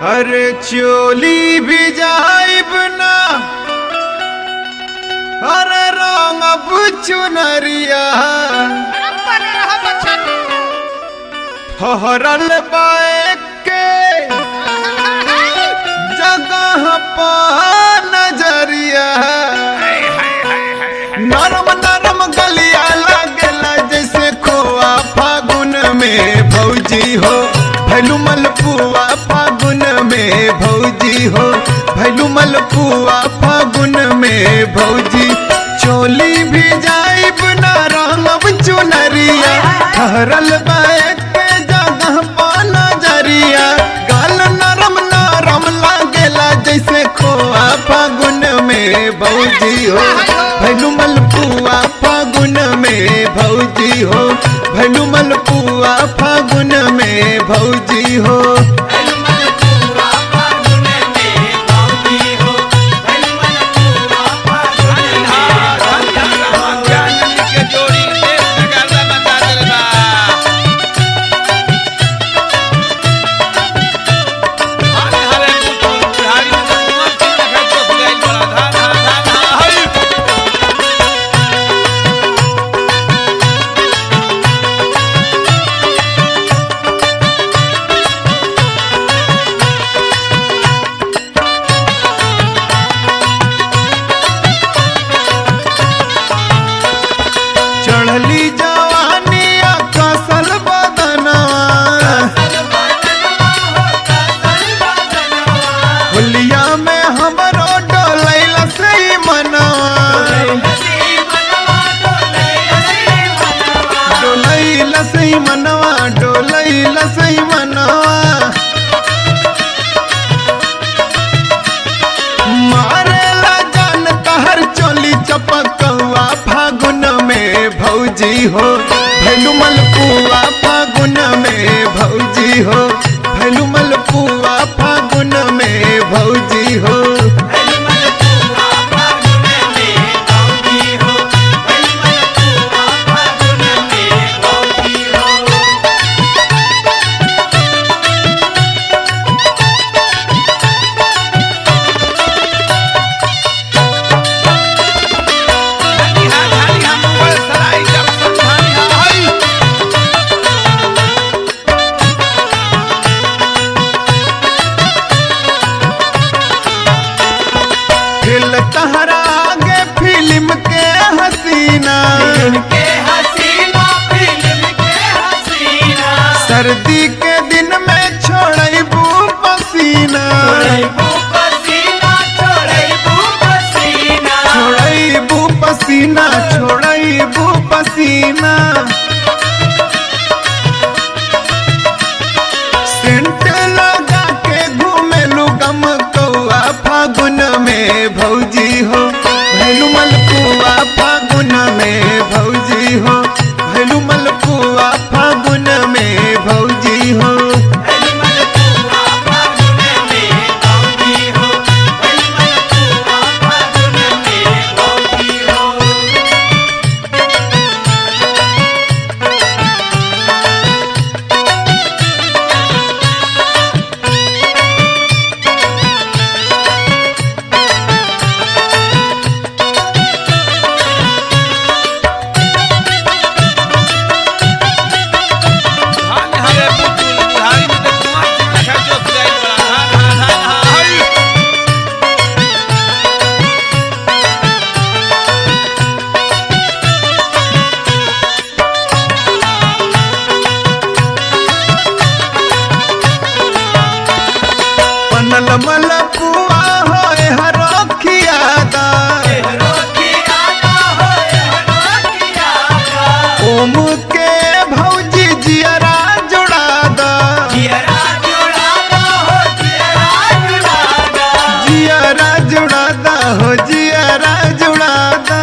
अरे चोली भी जाइब ना अरे रंग अब चुनरिया फहरल बाए के जगह पा नजरिया नरम नरम गलिया लागेला जैसे खोआ फागुन में भौजी हो भैलू मलपुआ फागुन में भौजी हो भैलू मलपुआ फागुन में भौजी चोली भी जाइब ना रंगब चुनरिया ठहरल बैक के जगह पा नजरिया गाल नरम नरम लागेला जैसे खोआ फागुन में भौजी हो भैलू मलपुआ फागुन में भौजी हो भैलू मलपुआ फागुन में भौजी हो चढ़ली जवानी कसल बदनवा होलिया में हमरो डोलैल से मनवा डोलैल से मनवा डोलैल से मनवा मारेला जान कहर चोली चपकौआ फागुन में भौजी हो भैलू मलपुआ फागुन में भौजी हो भैलू मलपुआ फागुन में भौजी हो फिल तहरा आगे फिल्म के हसीना सर्दी के दिन में छोड़बू पसीना छोड़बू पसीना छोड़बू पसीना सेंट लगा के घूमेलू गम कौआ फागुन में भौजी हो भैलू मलपुआ फागुन में भौजी हो भैलू मलपुआ फागुन में भौजी हो बनल मलपुआ होए हरखियादा ओम के भौजी जियरा जुड़ादा जियरा जुड़ादा हो जियरा जुड़ादा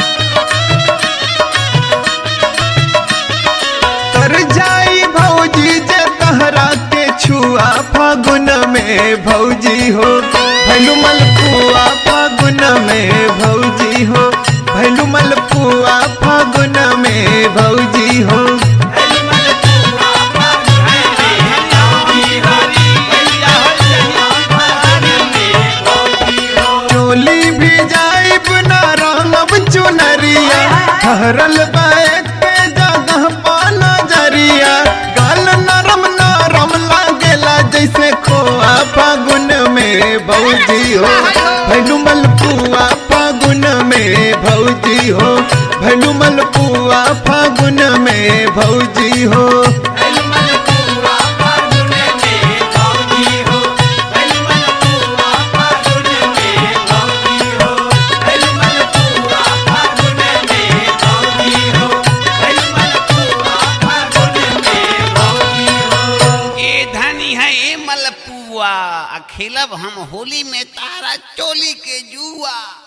तर जाई भौजी जे तहरा के छुआ फागुन में भौजी हो भैलू मलपुआ फागुन में भौजी हो भैलू मलपुआ फागुन में भौजी हो Hey, ठहरल बैठ के जगह पा नजरिया गाल नरम नरम लागेला जैसे खोआ फागुन में भौजी हो भैलू मलपुआ फागुन में भौजी हो भैलू मलपुआ फागुन में भौजी हो ए धनी है ए मलपुआ आ खेलब हम होली में तारा चोली के जुआ